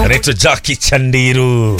anaitwa Jackie Chandiru.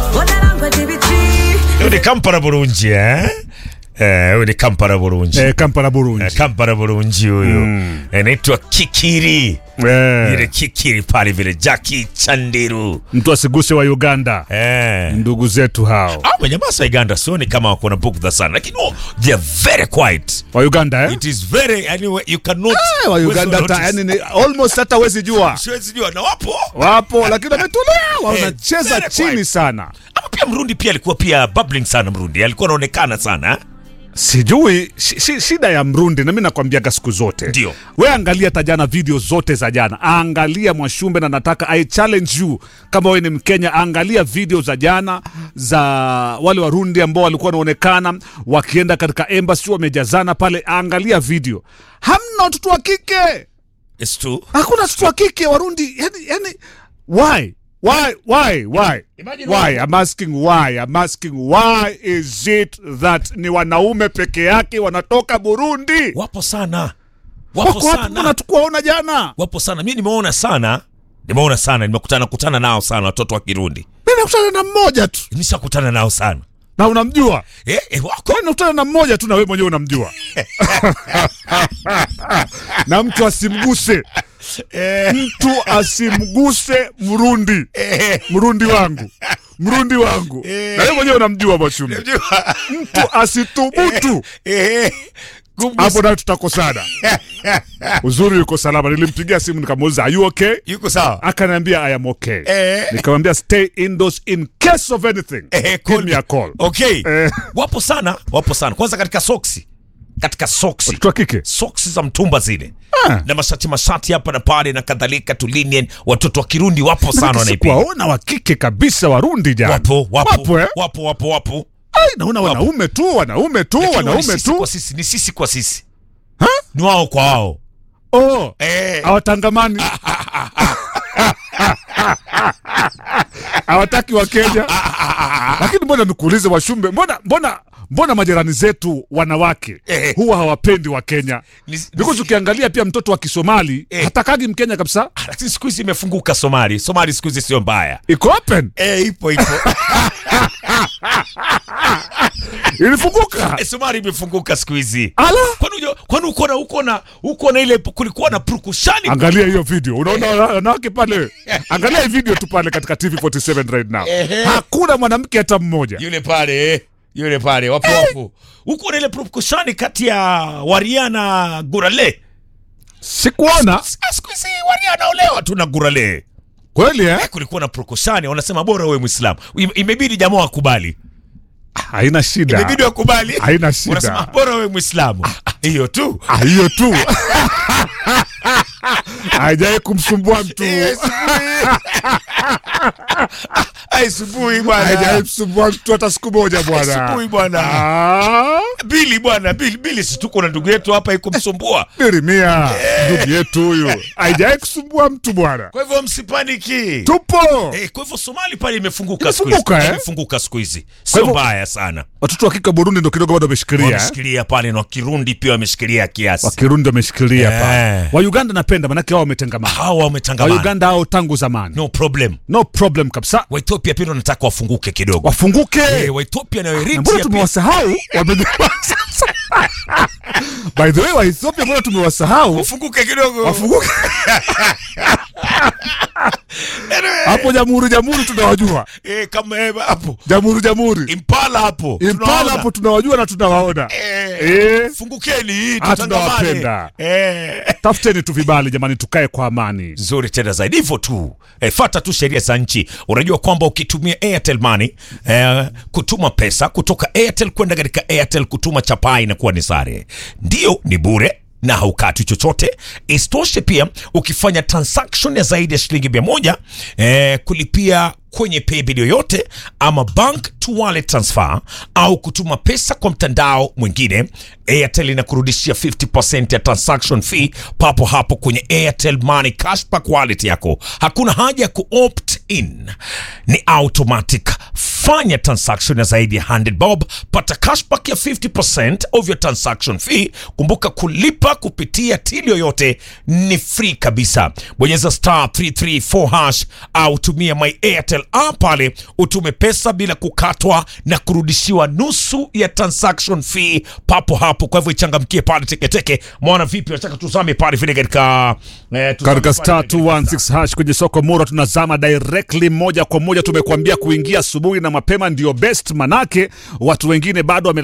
Huyu ni Kampala Bulungi eh? Eh, huyu ni Kampala Bulungi. Eh, Kampala Burundi. Eh, Kampala Bulungi huyu. Anaitwa Kikiri. Eh, Ile Kikiri pale vile Jackie Chandiru. mtu asiguse wa Uganda, Eh. ndugu zetu hao Ah, manyamasa Uganda sioni kama wako na bugdha sana lakini oh, they are very quiet. wa Uganda eh? It is very anyway you cannot Eh, wa Uganda huwezi hata notice. yani ni almost hata wezi jua Siwezi jua na wapo. wapo, lakini wametulia, wanacheza very chini quiet. sana. Ama pia Mrundi pia alikuwa pia bubbling sana Mrundi. Alikuwa anaonekana sana. eh? Sijui shi, shi, shida ya Mrundi, na mimi nakwambiaga siku zote, Ndio. we angalia hata jana video zote za jana, angalia Mwashumbe, na nataka I challenge you kama wewe ni Mkenya, angalia video za jana za wale Warundi ambao walikuwa wanaonekana wakienda katika embassy wamejazana pale, angalia video, hamna watoto wa kike It's true. hakuna watoto wa kike Warundi, yani, yani why why why why Imagine why I'm asking why I'm asking why is it that ni wanaume peke yake wanatoka Burundi Wapo sana. Wapo wako wapi? Mbona sana. tukuwaona jana? Wapo sana. Mimi nimeona sana. Nimeona sana. Nimekutana kutana nao sana watoto wa Kirundi. Mimi nakutana na mmoja tu Nimeshakutana nao sana. na unamjua, Eh, eh wako. Mimi nakutana na mmoja tu na wewe mwenyewe unamjua na mtu asimguse mtu asimguse Mrundi, Mrundi wangu, Mrundi wangu, na wewe mwenyewe unamjua Mwashumbe. Mtu asithubutu Eh. hapo, nayo tutakosana. Uzuri yuko salama. Nilimpigia simu nikamuuliza are you okay? Yuko sawa. Akaniambia I am okay. Eh. Nikamwambia stay indoors in case of anything. Eh, Give me a call. Okay. Eh. Wapo sana, wapo sana. Kwanza katika soksi. Katika soksi. Watoto wa kike Soksi za mtumba zile. Ah. Na mashati mashati hapa na pale na kadhalika tulinian watoto wa Kirundi wapo sana wanaipiga. sikuwaona wa kike kabisa Warundi jana. Wapo, wapo. Wapo, eh? Wapo, wapo, wapo. Ai, naona wanaume tu wanaume tu Lakini ni wanaume sisi tu kwa sisi, ni sisi kwa sisi. Ha? Ni wao kwa wao. oh, Eh. hawatangamani hawataki wa Kenya. Lakini mbona nikuulize Washumbe, mbona mbona mbona majirani zetu wanawake Eh. huwa hawapendi wa Kenya? Ni- Because ukiangalia pia mtoto wa Kisomali Eh. hatakagi Mkenya kabisa, Lakini siku hizi imefunguka Somali. Somali siku hizi sio mbaya. iko open, Eh, ipo ipo. ilifunguka. Eh, Somali imefunguka siku hizi. Ala, Kwani unajua- kwani uko na uko na uko na ile kulikuwa na prukushani angalia hiyo video, unaona wanawake pale. Angalia hii video tu pale katika TV47 right now, Ehe. hakuna mwanamke hata mmoja. yule pale eh, yule pale wapo wapo huko na ile prukushani kati ya Waria na Gurale. Sikuona Ah, Siku hizi Waria anaolewa tu na Gurale. kweli eh? Eh, kulikuwa na prukushani, wanasema bora wewe Muislamu. Im- Imebidi jamaa wakubali, Haina shida, imebidi wakubali, haina shida. wanasema bora wewe Muislamu. Hiyo tu Ah, hiyo tu haijawai kumsumbua mtu, aisubuhi haijawai bwana, kumsumbua mtu hata siku moja bwana. asubuhi bwana. Ah, Bili bwana, Bili Bili, si tuko na ndugu yetu hapa iko msumbua. Birimia ndugu yetu huyu, haijawai kusumbua mtu bwana, Kwa hivyo msipaniki. tupo Eh, kwa hivyo Somali pale imefunguka siku hizi. Imefunguka, eh? Imefunguka siku hizi. Kwa Sio hivyo- mbaya sana. watoto wa kike Burundi ndo kidogo bado wameshikilia eh? Wameshikilia pale na Kirundi pia wameshikilia kiasi. Wakirundi wameshikilia Eh. pale. Wa Uganda napenda manake wao wametengamana. Hawa Wa wametangamana. Uganda hao tangu zamani, No problem. no problem kabisa, Wa Ethiopia pia wanataka wafunguke kidogo. wafunguke. Eh, wa Ethiopia na Na Eritrea mbona pia. tumewasahau? Wame- By the way, wa Ethiopia mbona tumewasahau? Wafunguke kidogo. Wafunguke hapo. Jamhuri jamhuri tunawajua, Eh, kama eh, hapo. jamhuri jamhuri, Impala hapo. Impala Tunaona. hapo tunawajua na tunawaona. Eh, Eh, Fungukeni Ah, tutangamane. tunawapenda. Eh. tafuteni tu vibali jamani, tukae kwa amani. nzuri tena zaidi hivyo tu e, fata tu sheria za nchi unajua kwamba ukitumia airtel money e, kutuma pesa kutoka airtel kwenda katika airtel kutuma chapaa inakuwa ni sare ndio ni bure na haukati chochote isitoshe pia ukifanya transaction ya zaidi ya shilingi mia moja e, kulipia kwenye paybill yoyote ama bank to wallet transfer au kutuma pesa kwa mtandao mwingine airtel inakurudishia 50% ya transaction fee papo hapo kwenye airtel money cashback wallet yako hakuna haja ya kuopt in ni automatic fanya transaction ya zaidi ya 100 bob pata cashback ya 50% of your transaction fee kumbuka kulipa kupitia till yoyote ni free kabisa bonyeza star 334 hash au tumia my airtel app pale utume pesa bila kukatwa na kurudishiwa nusu ya transaction fee papo hapo kwa hivyo ichangamkie pale teketeke mwana vipi nataka tuzame pale vile katika eh, tuzame katika pale star vile katika 216 hash kwenye soko mura tunazama directly moja kwa moja tumekuambia kuingia asubuhi na mapema ndio best manake watu wengine bado wame